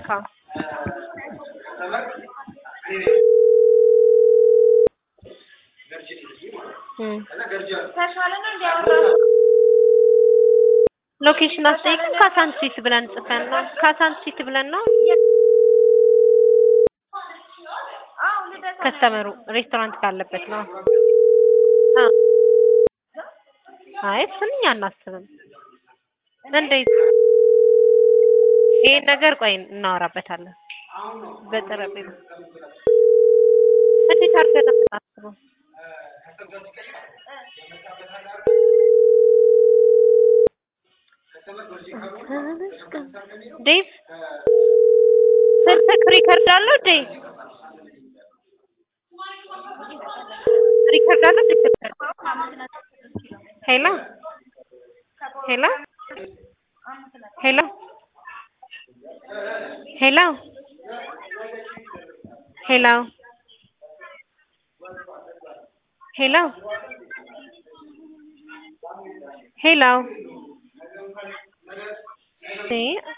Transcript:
እንካ እም ሎኬሽን አስጠይቅም ካሳንቺስ ብለን ጽፈን ነው ካሳንቺስ ብለን ነው ከስተመሩ ሬስቶራንት ካለበት ነው አ አይ እሱን እኛ አናስብም እንዴት ይሄን ነገር ቆይ እናወራበታለን በጠረጴዛ እንዴት አድርገን ነው የምናስበው ዴቭ ስልክህ ሪከርድ አለው ዴቭ ሪከርድ አለው ሄሎ ሄሎ ሄሎ ሄሎ ሄሎ ሄሎ ሄሎ